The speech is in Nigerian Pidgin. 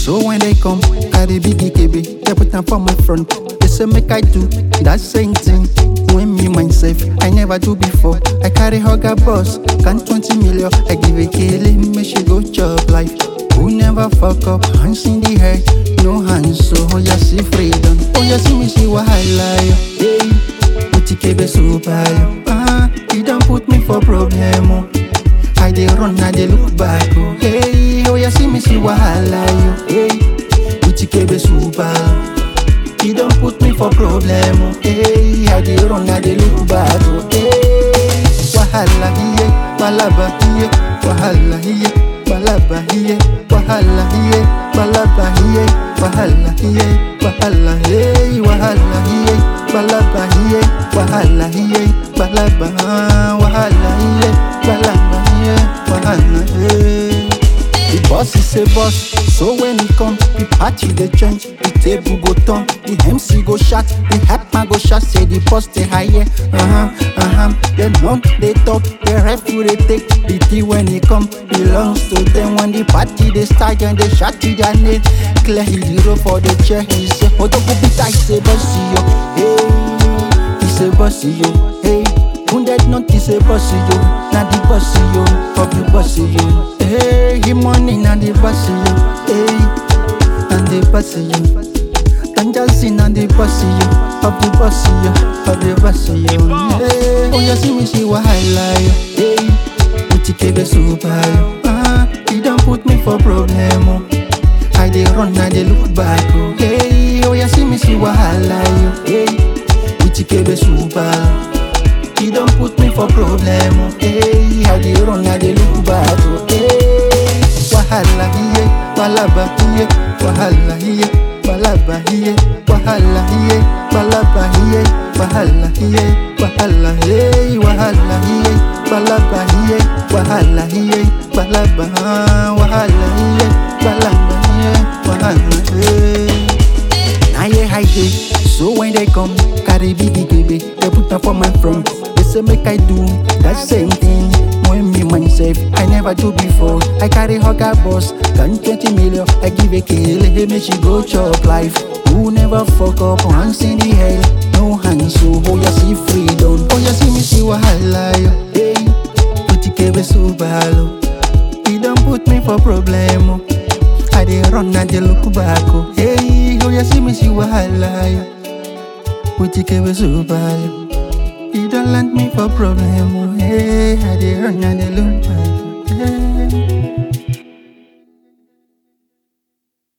So when they come, carry biggie KB, they put them for my front. They say make I do that same thing. When me myself, I never do before. I carry hugger boss, can 20 million. I give a killing, me she go chop life. Who never fuck up, hands in the air, no hands, so oh yeah, see freedom. Oh yeah, see me see wahala, yo. Hey, Uti kebe super, yo. Ah, he don't put me for problem, oh. I dey run, I dey look back, oh. Hey, oh yeah, see me see wahala, yo. Hey, Uti kebe super. He don't put me for problem, oh. Hey, I dey run, I dey look back, oh. Hey, wahala hiye, balaba hiye, wahala hiye, balaba hiye, wahala hiye, balaba hiye, wahala hiye, wahala hey, wahala hiye, balaba hiye, wahala hiye, balaba, ah, wahala hiye, balaba hiye, wahala hey. The boss is a boss, so when he come, the party they change, the table go turn, the MC go shot, the hype man go shot, say the boss they higher, uh-huh, uh-huh. They know they talk, the ref who they take, the tea when he come, belongs to them. When the party they start and they shot to their name, clear hero for the chair, he say, oh, don't go be tight, say bossy yo, hey, he say bossy yo, hey. Wounded not is a bossy yo, na the bossy yo, of the bossy yo. Hey, he money na the bossy yo, hey, and the bossy yo. Dangersin and the bossy yo, of the bossy yo, of the bossy yo. Hey, oh you see me see wahala yo, hey, Uti kebe super yo. Ah, he don't put me for problem oh. I dey run, I dey look back oh. Hey, oh you see me see wahala yo, hey, Uti kebe super. He don't put me for problem, oh, hey I dey run, I dey look back, oh, hey Wahala hiye, balaba hiye Wahala hiye, balaba hiye Wahala hiye, balaba hiye Wahala hiye, wahala hey Wahala hiye, balaba hiye Wahala hiye, balaba ah, Wahala hiye, balaba hiye Wahala hey Now yeah, I dey. So when they come, carry biggie baby, they put up for my front. They say make I do that same thing. When me myself, I never do before. I carry hugger boss, gun 20 million. I give a kill, hey, make she go chop life. Who never fuck up, hands in the air, no hands, so oh you see freedom. Oh you see me see wahala, yo. hey, put it so balo. He don't put me for problem, oh. I dey run, I dey look back, oh. Hey, oh, you see me see wahala, yo. Put your cable so bad, He don't land me for problem, oh. Hey, I dey run, I dey look back.